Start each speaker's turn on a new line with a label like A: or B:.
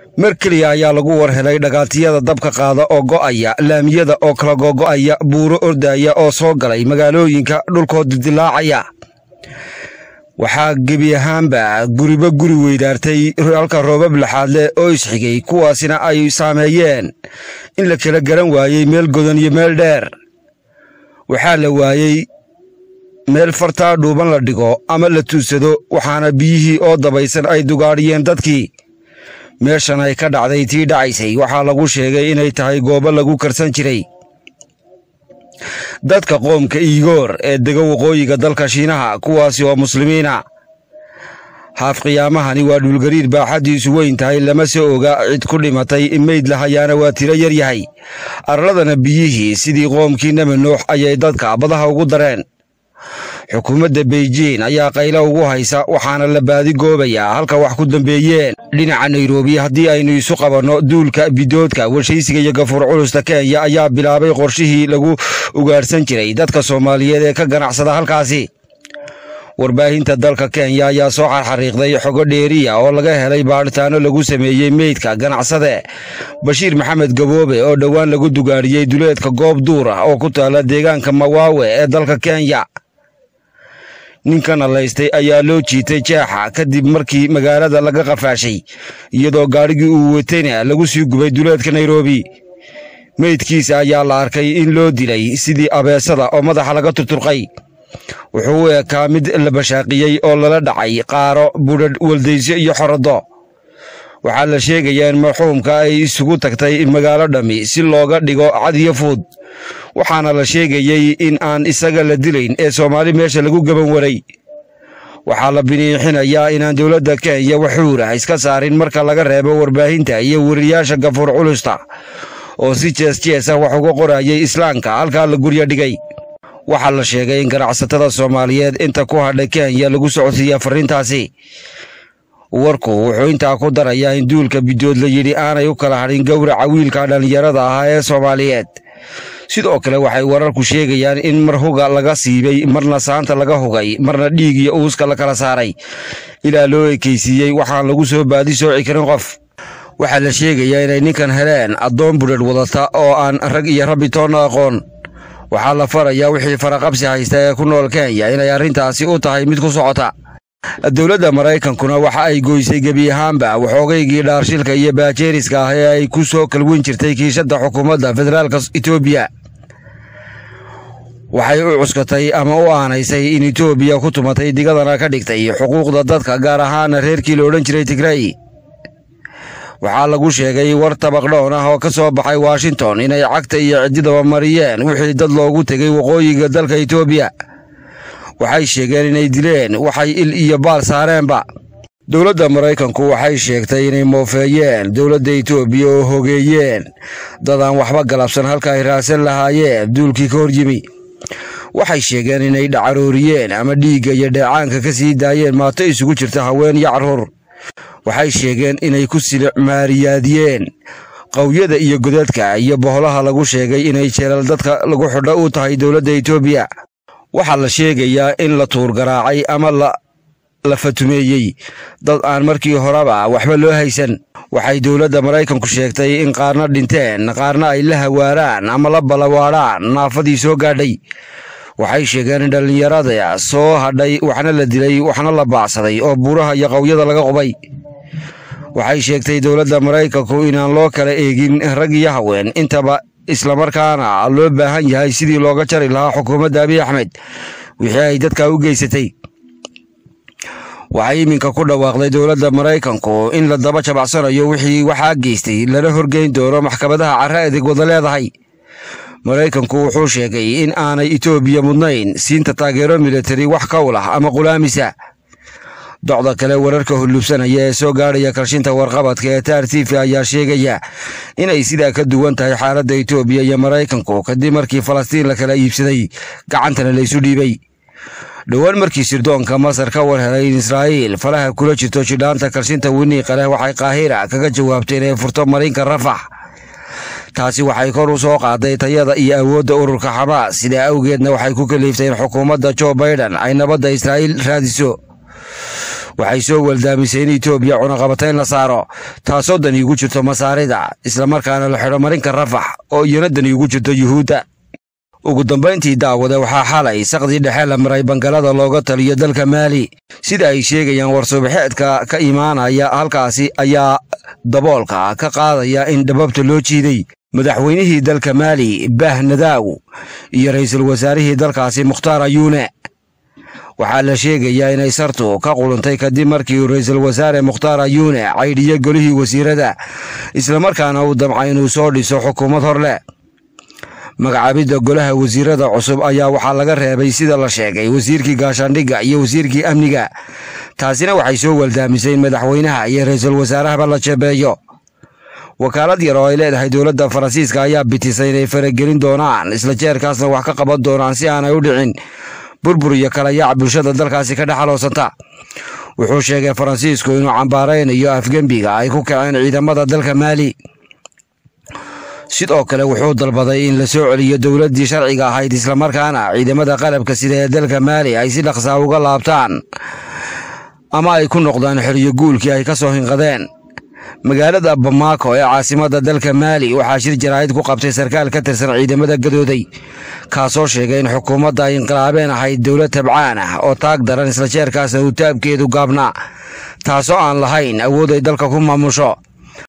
A: mar keliya ayaa lagu war helay dhagaatiyada dabka qaada oo go'aya laamiyada oo kala gogo'aya buuro ordaya oo soo galay magaalooyinka dhulkood dilaacaya waxaa gebi ahaanba guriba guri weydaartay halka roobab laxaad leh oo isxigay kuwaasina ay saameeyeen in la kala garan waayey meel godan iyo meel dheer waxaa la waayey meel fartaa dhuuban la dhigo ama la tuugsado waxaana biyihii oo dabaysan ay dugaadhiyeen dadkii meeshan ay ka dhacday tii dhacaysay waxaa lagu sheegay inay tahay goobo lagu karsan jiray dadka qoomka iigoor ee dega waqooyiga dalka shiinaha kuwaasi oo muslimiina haaf qiyaamahani waa dhulgariir baaxaddiisu weyn tahay lama soo oga cid ku dhimatay meyd lahayaana waa tiro yar yahay arladana biyihii sidii qoomkii naba nuux ayay dadka badaha ugu dareen xukuumadda beijing ayaa qaylo ugu haysa waxaana la baadigoobayaa halka wax ku dambeeyeen dhinaca nairobi haddii aynu isu qabanno duulka bidoodka warshaysiga iyo gafuur culusta kenya ayaa bilaabay qorshihii lagu ugaadhsan jiray dadka soomaaliyeed ee ka ganacsada halkaasi warbaahinta dalka kenya ayaa soo xarxariiqday xogo dheeriya oo laga helay baadhitaano lagu sameeyey meydka ganacsade bashiir maxamed gaboobe oo dhowaan lagu dugaadhiyey duleedka goob duur ah oo ku taala deegaanka mawaawe ee dalka kenya ninkan allaystay ayaa loo jiitay jeexa kadib markii magaalada laga qafaashay iyadoo gaadhigii uu watayna lagu sii gubay duleedka nairobi meydkiisa ayaa la arkay in loo dilay sidii abeesada oo madaxa laga turturqay wuxuu u ekaa mid la bashaaqiyey oo lala dhacay qaaro budhadh waldaysyo iyo xorado waxaa la sheegayaa in marxuumka ay isugu tagtay magaalo dhammi si looga dhigo cadiyo fuud waxaana la sheegayey in aan isaga la dilayn ee soomaali meesha lagu gaban waray waxaa la biniixinayaa inaan dowladda kenya waxuura iska saarin marka laga reebo warbaahinta iyo weriyaasha gafuur culusta oo si jees jees ah wax uga qorayay islaamka halkaa la guryo dhigay waxaa la sheegay in ganacsatada soomaaliyeed inta ku hadhay kenya lagu socodsiiya farriintaasi warku wuxuu intaa ku darayaa in duulka bidood la yidhi aanay u kala hadhin gowraca wiilka dhallinyarada ahaa ee soomaaliyeed sidoo kale waxay wararku sheegayaan in mar huga laga siibay marna saanta laga hugay marna dhiig iyo uuska la kala saaray ilaa loo ekaysiiyey waxaan lagu soo baadi sooci karin qof waxaa la sheegayaa inay ninkan heleen addoon budhadh wadata oo aan rag iyo rabbi toonna aqoon waxaa la farayaa wixii faraqabsi haysta ee ku nool kenya inay arrintaasi u tahay mid ku socota dowladda maraykankuna waxa ay goysay gebi ahaanba waxoogaygii dhaarshilka iyo baajeeriska ah ee ay ku soo kalweyn jirtay kiishadda xukuumadda federaalka etoobiya waxay u cuskatay ama u aanaysay in etoobiya ku tumatay digadana ka dhigtay xuquuqda dadka gaar ahaana reerkii la odhan jiray tigray waxaa lagu sheegay war tabaqdhoon ah oo ka soo baxay washington inay cagta iyo ciddidaba mariyeen wixii dad loogu tegay waqooyiga dalka etoobiya waxay sheegeen inay dileen waxay il iyo baal saareenba dowladda maraykanku waxay sheegtay inay moofeeyeen dowladda etoobiya oo hogeeyeen dad aan waxba galabsan halka ay raadsan lahaayeen duulkii ka hor yimi waxay sheegeen inay dhacarooriyeen ama dhiigga iyo dheecaanka ka sii daayeen maato isugu jirta haween iyo carruur waxay sheegeen inay ku silmaariyaadiyeen qawyada iyo godadka iyo boholaha lagu sheegay inay jeelal dadka lagu xidho u tahay dowladda etoobiya waxaa la sheegayaa in la tuurgaraacay ama la fatumeeyey dad aan markii horeba waxba loo haysan waxay dowladda maraykanku sheegtay in qaarna dhinteen qaarna ay la hawaaraan ama la balawaadhaan naafadii soo gaadhay waxay sheegeen in dhallinyarada soo hadhay waxna la dilay waxna la baacsaday oo buuraha iyo qawyada laga qubay waxay sheegtay dowladda maraykanku inaan loo kala eegin rag iyo haween intaba islamarkaana loo baahan yahay sidii looga jari lahaa xukuumadda abiy axmed wixii ay dadka u geysatay waxay iminka ku dhawaaqday dowladda maraykanku in la daba jabacsanayo wixii waxaa geystay lana horgeyn doono maxkamadaha carre adeeg wada leedahay maraykanku wuxuu sheegay in aanay etoobiya mudnayn siinta taageero militari wax kowl ah ama qulaamisa docda kale wararka hulubsanaya ee soo gaadhaya kalshinta warqabadka ee taar tifi ayaa sheegaya inay sidaa ka duwan tahay xaaladda etoobiya iyo maraykanku kadib markii falastiin la kala iibsaday gacantana laysu dhiibay dhowaan markii sirdoonka masar ka war helay in israa'iil falaha kula jirto jidhaanta kalshinta winiiqa leh waxay kaahira kaga jawaabtay inay furto marinka rafax taasi waxay kor u soo qaaday tayada iyo awoodda ururka xamaas sidaa awgeedna waxay ku kaliiftay in xukuumadda jo baiden ay nabadda israa'iil raadiso waxay soo waldaamisay in etoobiya cunaqabatayn la saaro taasoo dani ugu jirto masaarida islamarkaana la xidho marinka rafax oo iyana dani ugu jirto yuhuudda ugu dambayntii daawade waxaa xalay saqdii dhexe la maray bangalada looga taliyo dalka maali sida ay sheegayaan warsubaxeedka ka imaanaya halkaasi ayaa daboolka ka qaadaya in dhababta loo jiiday madaxweynihii dalka maali bah nadaaw iyo ra'iisul wasaarihii dalkaasi mukhtaar ayuune waxaa la sheegayaa inay sartu ka quluntay kadib markii uu ra'iisul wasaare mukhtaar ayuune caydhiyo golihii wasiirada islamarkaana uu damcay inuu soo dhiso xukuumad hor leh magacaabidda golaha wasiirada cusub ayaa waxaa laga reebay sida la sheegay wasiirkii gaashaandhigga iyo wasiirkii amniga taasina waxay soo waldaamisay in madaxweynaha iyo ra'iisul wasaarahaba la jebeeyo wakaalad yar oo ay leedahay dowladda faransiiska ayaa bitisay inay faragelin doonaan isla jeerkaasna wax ka qaban doonaan si aanay u dhicin burbur iyo kala yaac bulshada dalkaasi ka dhexaloosanta wuxuu sheegay faransiisku inuu cambaaraynayo afgembiga ay ku kaceen ciidamada dalka maali sidoo kale wuxuu dalbaday in la soo celiyo dowladdii sharciga ahayd islamarkaana ciidamada qalabka sida ee dalka maali ay si dhaqsaa uga laabtaan ama ay ku noqdaan xeriyo guulkii ay ka soo hinqadeen magaalada bamaako ee caasimadda dalka maali waxaa shir jaraa'id ku qabtay sarkaal ka tirsan ciidamada gadooday kaasoo sheegay in xukuumadda ay inqilaabeen ahayd dowlad tabcaan ah oo taag daran isla jeerkaasna uu taabkeedu gaabnaa taasoo aan lahayn awood ay dalka ku maamusho